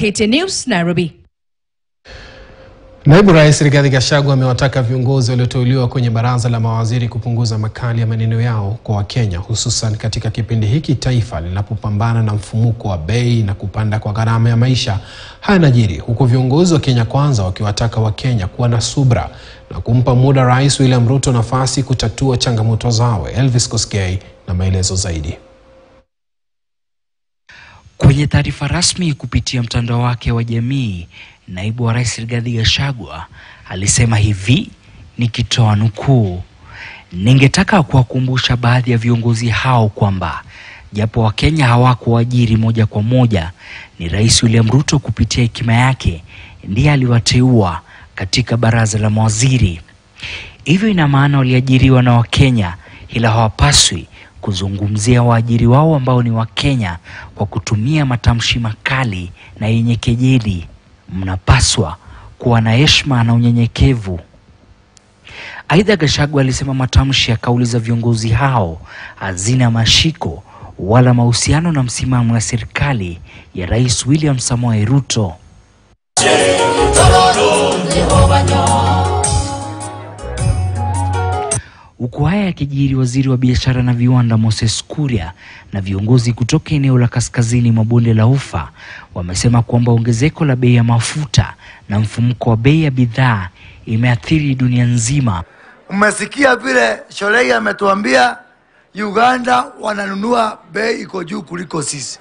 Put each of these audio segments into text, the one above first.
KTN News, Nairobi. Naibu Rais Rigathi Gachagua amewataka viongozi walioteuliwa kwenye baraza la mawaziri kupunguza makali ya maneno yao kwa Wakenya, hususan katika kipindi hiki taifa linapopambana na mfumuko wa bei na kupanda kwa gharama ya maisha. Haya yanajiri huku viongozi wa Kenya Kwanza wakiwataka Wakenya kuwa na subra na kumpa muda Rais William Ruto nafasi kutatua changamoto zao. Elvis Kosgei na maelezo zaidi. Kwenye taarifa rasmi kupitia mtandao wake wa jamii, naibu wa rais Rigathi Gachagua alisema hivi, nikitoa nukuu: ningetaka kuwakumbusha baadhi ya viongozi hao kwamba japo Wakenya hawakuajiri moja kwa moja, ni Rais William Ruto kupitia hekima yake ndiye aliwateua katika baraza la mawaziri. Hivyo ina maana waliajiriwa na Wakenya, ila hawapaswi kuzungumzia waajiri wao ambao ni Wakenya kwa kutumia matamshi makali na yenye kejeli. Mnapaswa kuwa na heshima na unyenyekevu. Aidha, Gachagua alisema matamshi ya kauli za viongozi hao hazina mashiko wala mahusiano na msimamo ya serikali ya Rais William Samoei Ruto. Huku haya yakijiri, waziri wa biashara na viwanda Moses Kuria na viongozi kutoka eneo la kaskazini mwa bonde la Ufa wamesema kwamba ongezeko la bei ya mafuta na mfumuko wa bei ya bidhaa imeathiri dunia nzima. Umesikia vile Sholei ametuambia Uganda wananunua bei iko juu kuliko sisi.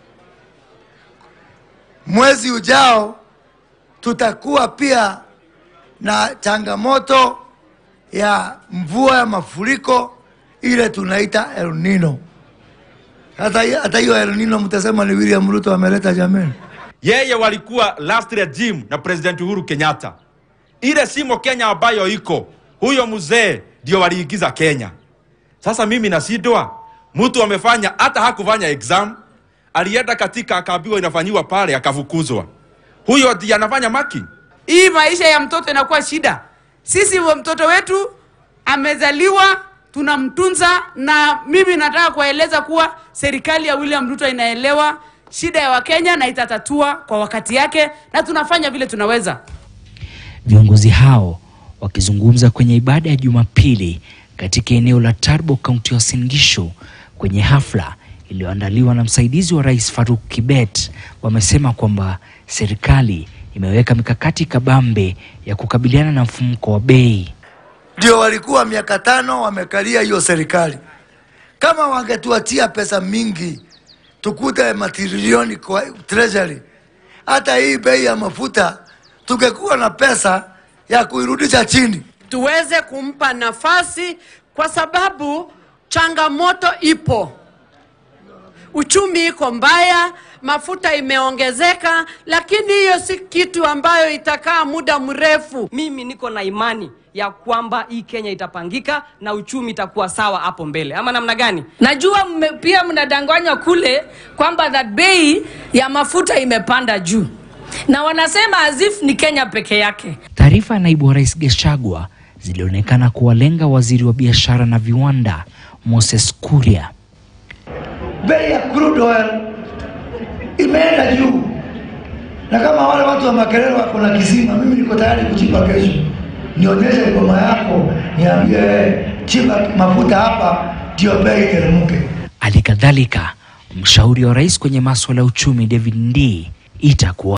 Mwezi ujao tutakuwa pia na changamoto ya mvua ya mafuriko ile tunaita El Nino. Hata hata hiyo El Nino mtasema ni William Ruto ameleta jameni. Yeye walikuwa last regime na President Uhuru Kenyatta. Ile simo Kenya ambayo iko huyo mzee ndio waliingiza Kenya. Sasa mimi nasidwa, mtu amefanya hata hakufanya exam, alienda katika akaambiwa inafanyiwa pale, akafukuzwa. Huyo ndiye anafanya marking. Hii maisha ya mtoto inakuwa shida. Sisi wa mtoto wetu amezaliwa, tunamtunza, na mimi nataka kuwaeleza kuwa serikali ya William Ruto inaelewa shida ya Wakenya na itatatua kwa wakati yake, na tunafanya vile tunaweza. Viongozi hao wakizungumza kwenye ibada ya Jumapili katika eneo la Tarbo, kaunti ya Uasin Gishu, kwenye hafla iliyoandaliwa na msaidizi wa rais Faruk Kibet, wamesema kwamba serikali imeweka mikakati kabambe ya kukabiliana na mfumuko wa bei. Ndio walikuwa miaka tano wamekalia hiyo serikali. Kama wangetuachia pesa mingi, tukute matrilioni kwa treasury, hata hii bei ya mafuta tungekuwa na pesa ya kuirudisha chini. tuweze kumpa nafasi kwa sababu changamoto ipo. Uchumi iko mbaya, mafuta imeongezeka, lakini hiyo si kitu ambayo itakaa muda mrefu. mimi niko na imani ya kwamba hii Kenya itapangika na uchumi itakuwa sawa hapo mbele, ama namna gani? Najua mme, pia mnadanganywa kule kwamba that bei ya mafuta imepanda juu, na wanasema as ni Kenya peke yake. Taarifa ya naibu wa rais Gachagua zilionekana kuwalenga waziri wa biashara na viwanda Moses Kuria. Bei ya crude oil imeenda juu, na kama wale watu wa Makerere wako na kisima, mimi niko tayari kuchimba kesho, nionyeshe ngoma yako, niambie eh, chimba mafuta hapa, ndio bei iteremke. Hali kadhalika mshauri wa rais kwenye maswala ya uchumi David Ndii itakuwa